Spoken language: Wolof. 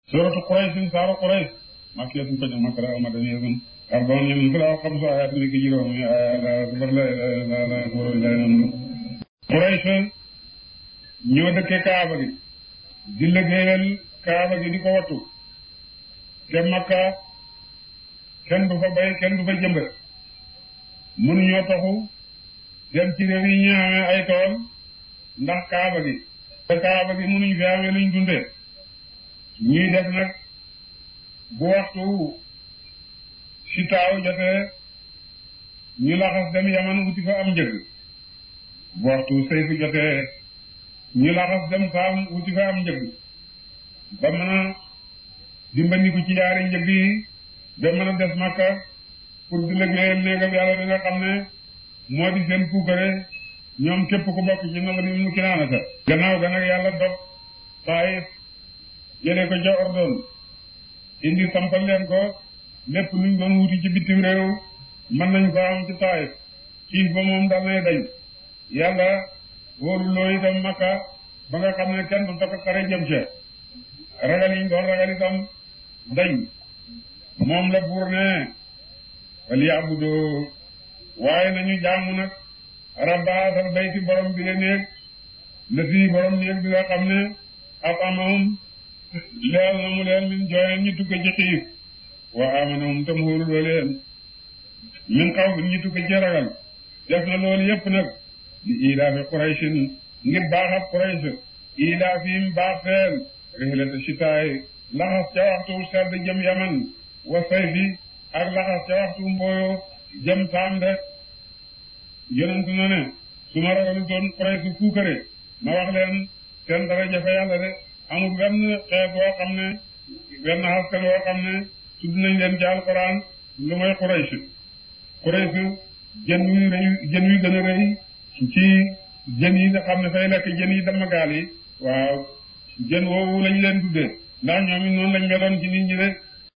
suratu Quraysh saaru Quraysh makkiyatun ko jëm makka la madaniyatun arba'un min fala xamsu ayat ni ki juróom la akbar la la la akbar la Quraysh ñoo dëkkee Kaaba gi di liggéeyal Kaaba gi di ko wattu te makka kenn du fa bay kenn du fa jëmbat mun ñoo taxu dem ci réew yi ñu amee ay tool ndax Kaaba gi te Kaaba gi munuñ fi amee luñ dundee ñuy def nag bu waxtu si taaw jotee ñu laxas dem yaman wuti fa am njëg bu waxtu sayfu jotee ñu laxas dem saam wuti fa am njëg ba mën a dimbandiku ci yaari njëg yi ba mën a des makka pour di liggéeyal néegam yàlla da nga xam ne moo di seen puukare ñoom képp ku bokk ci nanga ni mu kinaanata gannaaw ga nag yàlla dog Taayif jëlee ko ca ordon indi sampal leen ko lépp luñ doon wuti ci bitim réew mën nañ ko am ci Taayif xiif ba moom dal nay dañ yàlla wóolu loo itam makka ba nga xam ne kenn du takk xare jëm ca ragal yiñ doon ragal itam dañ moom la buur ne wal yaabudu waaye nañu jaamu nag rabba asal bayti borom bi la néeg la fii borom néeg bi nga xam ne ab amahum leel na mu leen min jooyeen ñu tukke ci xiif wa amanahum tam hóoruloo leen min xaw fi ñu tukke ci ragal def na loolu yépp nag di ilaafi quraysin ngir baaxab qurays ilaafihim baax seen rihlata sitaay laxas ca waxtu sedd jëm yaman wa sayfi ak laxas ca waxtu mbooyo jëm saam de yonent na ne su ma ragalu doon quraysh fuukare ma wax leen seen dara jafe yàlla de amul benn xeet woo xam ne benn askan woo xam ne tudd nañ leen ci alquran lu mooy Quraysh Quraysh jën wi rëy jën wi gën a rëy ci jën yi nga xam ne fay lekk jën yi dama gaal yi waaw jën woowu lañ leen tuddee ndax ñoom it noonu lañ meloon ci nit ñi de